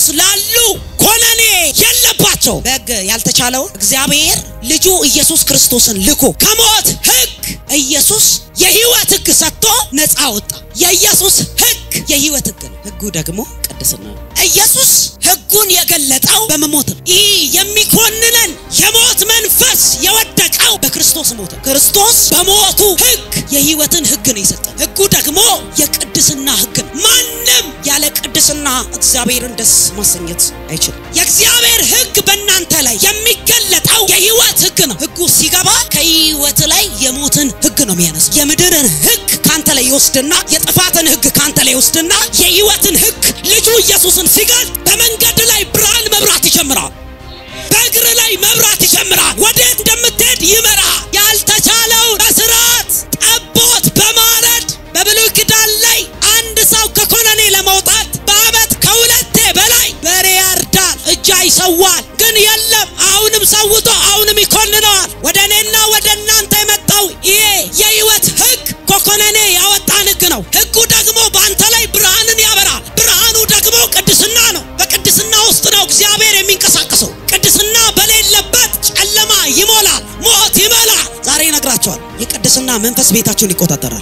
በክርስቶስ ላሉ ኮነኔ የለባቸው። በሕግ ያልተቻለውን እግዚአብሔር ልጁ ኢየሱስ ክርስቶስን ልኮ ከሞት ሕግ ኢየሱስ የሕይወት ሕግ ሰጥቶ ነፃ ወጣ። የኢየሱስ ሕግ የሕይወት ሕግ ነው። ሕጉ ደግሞ ቅድስና ነው። ኢየሱስ ሕጉን የገለጠው በመሞት ነው። ይህ የሚኮንነን የሞት መንፈስ የወደቀው በክርስቶስ ሞት ነው። ክርስቶስ በሞቱ ሕግ የሕይወትን ሕግ ነው የሰጠን። ሕጉ ደግሞ የቅድስና ሕግ ነው። ማንም ያለ ቅድስና እግዚአብሔርን ደስ ማሰኘት አይችልም። የእግዚአብሔር ሕግ በእናንተ ላይ የሚገለጠው የሕይወት ሕግ ነው። ሕጉ ሲገባ ከሕይወት ላይ የሞትን ሕግ ነው የሚያነሳ። የምድርን ሕግ ካንተ ላይ ይወስድና የጥፋትን ሕግ ካንተ ላይ ይወስድና የሕይወትን ሕግ ልጁ ኢየሱስን ሲገልጥ በመንገድ ላይ ብርሃን መብራት ይጀምራል። በእግር ላይ መብራት ይጀምራል። ወዴት እንደምትሄድ ይመራ። ያልተቻለው በስርዓት ጠቦት በማረድ በብሉይ ኪዳን ላይ አንድ ሰው ከኮነኔ ለመውጣት በዓመት ከሁለቴ በላይ በሬ ያርዳል፣ እጃ ይሰዋል። ግን የለም አሁንም ሰውቶ አሁንም ይኮንነዋል። ወደ እኔና ወደ እናንተ የመጣው ይሄ የሕይወት ሕግ ከኮነኔ ያወጣን ሕግ ነው። ሕጉ ደግሞ በአንተ ላይ ብርሃንን ያበራል። ብርሃኑ ደግሞ ቅድስና ነው። በቅድስና ውስጥ ነው እግዚአብሔር የሚንቀሳቀሰው። ቅድስና በሌለበት ጨለማ ይሞላል፣ ሞት ይሞላል። ዛሬ ይነግራቸዋል። የቅድስና መንፈስ ቤታችሁን ይቆጣጠራል።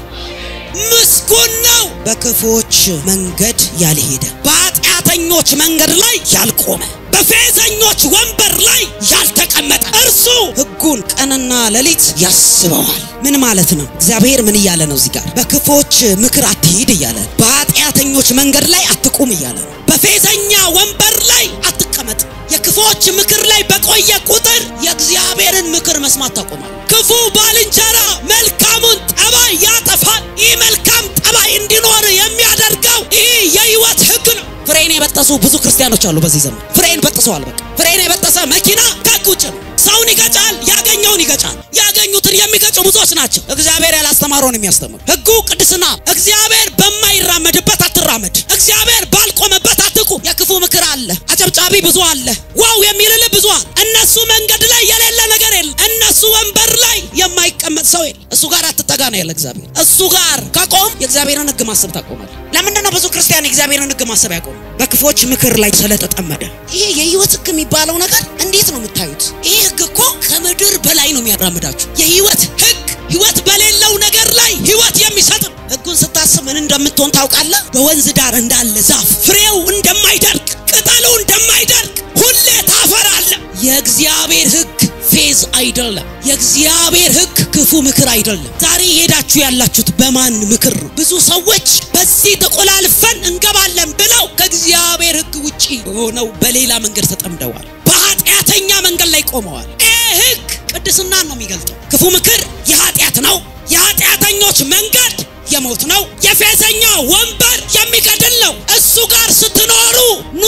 ምስጉን ነው በክፉዎች መንገድ ያልሄደ፣ በኃጢአተኞች መንገድ ላይ ያልቆመ፣ በፌዘኞች ወንበር ላይ ያልተቀመጠ እርሱ ሕጉን ቀንና ሌሊት ያስበዋል። ምን ማለት ነው? እግዚአብሔር ምን እያለ ነው እዚህ ጋር? በክፉዎች ምክር አትሂድ እያለ ነው። በኃጢአተኞች መንገድ ላይ አትቁም እያለ ነው። በፌዘኛ ወንበር ላይ አትቀመጥ። የክፉዎች ምክር ላይ በቆየ ቁጥር የእግዚአብሔርን ምክር መስማት ታቆማል። ክፉ ባልንጀራ መልካሙን ጠባይ ያጠፋል። ይህ መልካም ጠባይ እንዲኖር የሚያደርገው ይህ የሕይወት ሕግ ነው። ፍሬን የበጠሱ ብዙ ክርስቲያኖች አሉ በዚህ ዘመን። ፍሬን በጥሰዋል። በቃ ፍሬን የበጠሰ መኪና ከሕግ ውጭ ነው። ሰውን ይገጫል፣ ያገኘውን ይገጫል። ያገኙትን የሚገጩ ብዙዎች ናቸው። እግዚአብሔር ያላስተማረውን የሚያስተምር ሕጉ ቅድስና። እግዚአብሔር በማይራመድበት አትራመድ። እግዚአብሔር ባልቆመበት አትቁም። የክፉ ምክር አለ፣ አጨብጫቢ ብዙ አለ፣ ዋው የሚልል ብዙ አለ። እነሱ መንገድ ላይ የሌለ ነገር የለ። እነሱ ወንበር ላይ የማይቀመጥ ሰው የለ። እሱ ጋር አትጠጋ ነው ያለ እግዚአብሔር። እሱ ጋር ከቆም የእግዚአብሔርን ሕግ ማሰብ ታቆማል። ለምንድን ነው ብዙ ክርስቲያን የእግዚአብሔርን ሕግ ማሰብ ያቆም? በክፎች ምክር ላይ ስለተጠመደ። ይሄ የሕይወት ሕግ የሚባለው ነገር እንዴት ነው የምታዩት? ይህ ሕግ እኮ ከምድር በላይ ነው የሚያራምዳችሁ። የሕይወት ሕግ ሕይወት በሌለው ነገር ላይ ሕይወት የሚሰጥ ነው። ሕጉን ስታስብ ምን እንደምትሆን ታውቃለህ? በወንዝ ዳር እንዳለ ዛፍ ፍሬው እንደማይደርቅ ቅጠሉ እንደማይደርቅ ሁሌ ታፈራለህ። የእግዚአብሔር ሕግ ፌዝ አይደለም። የእግዚአብሔር ሕግ ክፉ ምክር አይደለም። ዛሬ ሄዳችሁ ያላችሁት በማን ምክር ነው? ብዙ ሰዎች በዚህ ተቆላልፈን እንገባለን ብለው ከእግዚአብሔር ሕግ ውጪ ሆነው በሌላ መንገድ ተጠምደዋል። በኃጢአተኛ መንገድ ላይ ቆመዋል። ይህ ሕግ ቅድስናን ነው የሚገልጠው። ክፉ ምክር የኃጢአት ነው። የኃጢአተኞች መንገድ የሞት ነው። የፌዘኛ ወንበር የሚገድል ነው። እሱ ጋር ስትኖሩ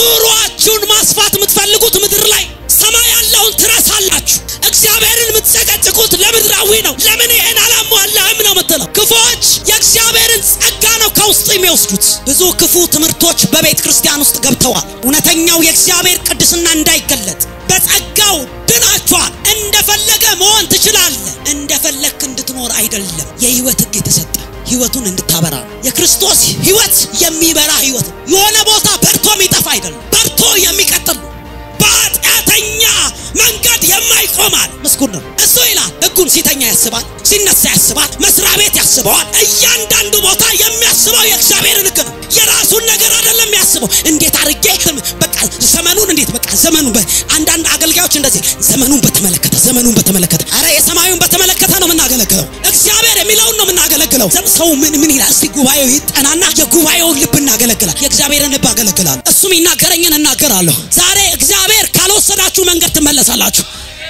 ኑሯችሁን ማስፋት የምትፈልጉት ምድር ላይ ሰማይ ያለውን ትረሳላችሁ። እግዚአብሔርን የምትጨቀጭቁት ለምድራዊ ነው። ለምን ይሄን አላሟላህም ነው የምትለው። ክፉዎች የእግዚአብሔርን ጸጋ ነው ከውስጥ የሚወስዱት። ብዙ ክፉ ትምህርቶች በቤተ ክርስቲያን ውስጥ ገብተዋል። እውነተኛው የእግዚአብሔር ቅድስና እንዳይገለጥ በጸጋው ድናችኋል። እንደፈለገ መሆን ትችላለህ። እንደፈለግክ እንድትኖር አይደለም የሕይወት ሕግ የተሰጠ ሕይወቱን እንድታበራ ነው። የክርስቶስ ሕይወት የሚበራ ሕይወት ነው። የሆነ ቦታ በርቶ የሚጠፋ አይደለም፣ በርቶ የሚቀጥል ነው። በኃጢአተኛ መንገድ የማይቆማል ምስጉን ነው እሱ ይላል። ሕጉን ሲተኛ ያስባል፣ ሲነሳ ያስባል፣ መስሪያ ቤት ያስበዋል። እያንዳንዱ ቦታ የሚያስበው የእግዚአብሔርን ሕግ ነው። የራሱን ነገር አይደለም የሚያስበው። እንዴት አድርጌ በቃ ዘመኑን እንዴት በቃ ዘመኑን አንዳንድ አገልጋዮች እንደዚህ ዘመኑን በተመለከተ ዘመኑን በተመለከተ አረ የሰማዩን በተመለከተ ነው የምናገለግለው። እግዚአብሔር የሚለውን ነው የምናገለግለው። ሰው ምን ምን ይላል? እስቲ ጉባኤው ይጠናና የጉባኤውን ልብ እናገለግላል። የእግዚአብሔርን ልብ አገለግላለሁ። እሱም ይናገረኝን እናገራለሁ። ዛሬ እግዚአብሔር ካልወሰዳችሁ መንገድ ትመለሳላችሁ።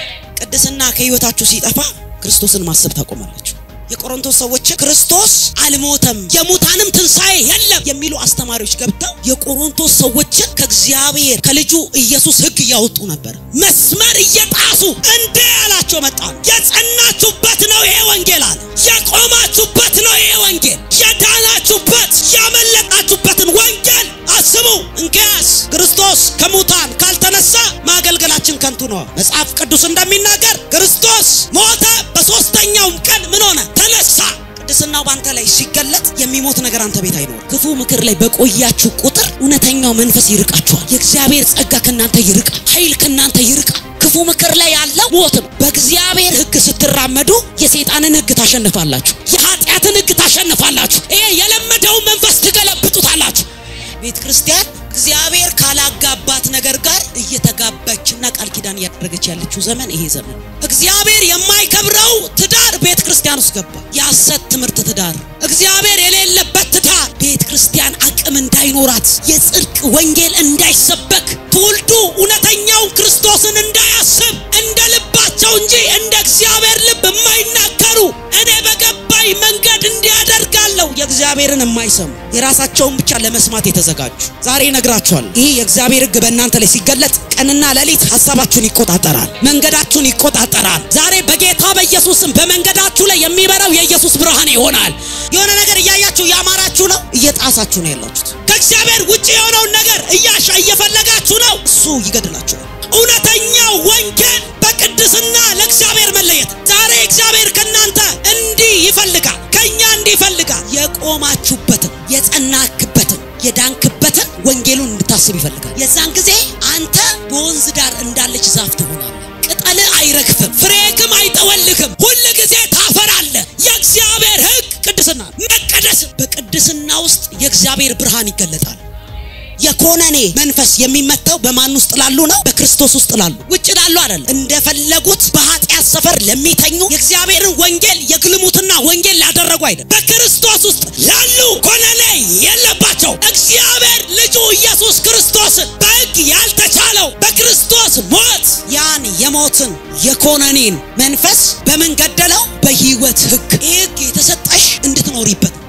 ቅድስና ከህይወታችሁ ሲጠፋ ክርስቶስን ማሰብ ታቆማላችሁ። የቆሮንቶስ ሰዎች ክርስቶስ አልሞተም የሙታንም ትንሣኤ የለም የሚሉ አስተማሪዎች ገብተው የቆሮንቶስ ሰዎችን ከእግዚአብሔር ከልጁ ኢየሱስ ሕግ እያወጡ ነበር። መስመር እየጣሱ እንዴ ያላቸው መጣ። የጸናችሁበት ነው ይሄ ወንጌል አለ። የቆማችሁበት ነው ይሄ ወንጌል። የዳናችሁበት ያመለጣችሁበትን ወንጌል አስቡ። እንኪያስ ክርስቶስ ከሙታን ካልተነሳ ማገልገላችን ከንቱ ነው። መጽሐፍ ቅዱስ እንደሚናገር ክርስቶስ ሞተ፣ በሦስተኛውም ቀን ምን ሆነ? ተነሳ። ቅድስናው ባንተ ላይ ሲገለጥ የሚሞት ነገር አንተ ቤት አይኖርም። ክፉ ምክር ላይ በቆያችሁ ቁጥር እውነተኛው መንፈስ ይርቃችኋል። የእግዚአብሔር ጸጋ ከእናንተ ይርቃል። ኃይል ከእናንተ ይርቃል። ክፉ ምክር ላይ ያለው ሞት ነው። በእግዚአብሔር ሕግ ስትራመዱ የሰይጣንን ሕግ ታሸንፋላችሁ። የኃጢአትን ሕግ ታሸንፋላችሁ። ይሄ የለመደውን መንፈስ ትገለብጡታላችሁ። ቤተ ክርስቲያን እግዚአብሔር ካላጋባት ነገር ጋር እየተጋባችና ቃል ኪዳን እያደረገች ያለችው ዘመን ይሄ ዘመን። እግዚአብሔር የማይከብረው ትዳር ቤተ ክርስቲያን ውስጥ ገባ። የሐሰት ትምህርት ትዳር፣ እግዚአብሔር የሌለበት ትዳር ቤተ ክርስቲያን አቅም እንዳይኖራት፣ የጽድቅ ወንጌል እንዳይሰበክ፣ ትውልዱ እውነተኛውን ክርስቶስን እንዳያስብ እንደ ልባቸው እንጂ እንደ እግዚአብሔር ልብ የማይናገሩ እኔ በገባኝ መንገድ እንዲያደርጋለሁ የእግዚአብሔርን የማይሰሙ የራሳቸውን ብቻ ለመስማት የተዘጋጁ ዛሬ እነግራችኋል። ይህ የእግዚአብሔር ሕግ በእናንተ ላይ ሲገለጥ ቀንና ሌሊት ሀሳባችሁን ይቆጣጠራል፣ መንገዳችሁን ይቆጣጠራል። ዛሬ በጌታ በኢየሱስም በመንገዳችሁ ላይ የሚበራው የኢየሱስ ብርሃን ይሆናል። የሆነ ነገር እያያችሁ እያማራችሁ ነው፣ እየጣሳችሁ ነው ያላችሁት። ከእግዚአብሔር ውጭ የሆነውን ነገር እያሻ እየፈለጋችሁ ነው፣ እሱ ይገድላችኋል። እውነተኛው ወንጌል በቅድስና ለእግዚአብሔር መለየት። ዛሬ እግዚአብሔር ከእናንተ እንዲህ ይፈልጋል፣ ከእኛ እንዲህ ይፈልጋል። የቆማችሁበትን የጸናክበትን የዳንክበትን ወንጌሉን እንድታስብ ይፈልጋል። የዛን ጊዜ አንተ በወንዝ ዳር እንዳለች ዛፍ ትሆናለህ። ቅጠል አይረግፍም፣ ፍሬክም አይጠወልግም። ሁል ጊዜ ታፈራለህ። የእግዚአብሔር ሕግ ቅድስና መቀደስ። በቅድስና ውስጥ የእግዚአብሔር ብርሃን ይገለጣል። የኮነኔ መንፈስ የሚመታው በማን ውስጥ ላሉ ነው? በክርስቶስ ውስጥ ላሉ። ውጭ ላሉ አይደለም። እንደፈለጉት በኃጢአት ሰፈር ለሚተኙ የእግዚአብሔርን ወንጌል የግልሙትና ወንጌል ላደረጉ አይደለም። በክርስቶስ ውስጥ ላሉ ኮነኔ የለባቸው። እግዚአብሔር ልጁ ኢየሱስ ክርስቶስን በሕግ ያልተቻለው በክርስቶስ ሞት ያን የሞትን የኮነኔን መንፈስ በምን ገደለው? በሕይወት ሕግ። ይህ ሕግ የተሰጠሽ እንድትኖሪበት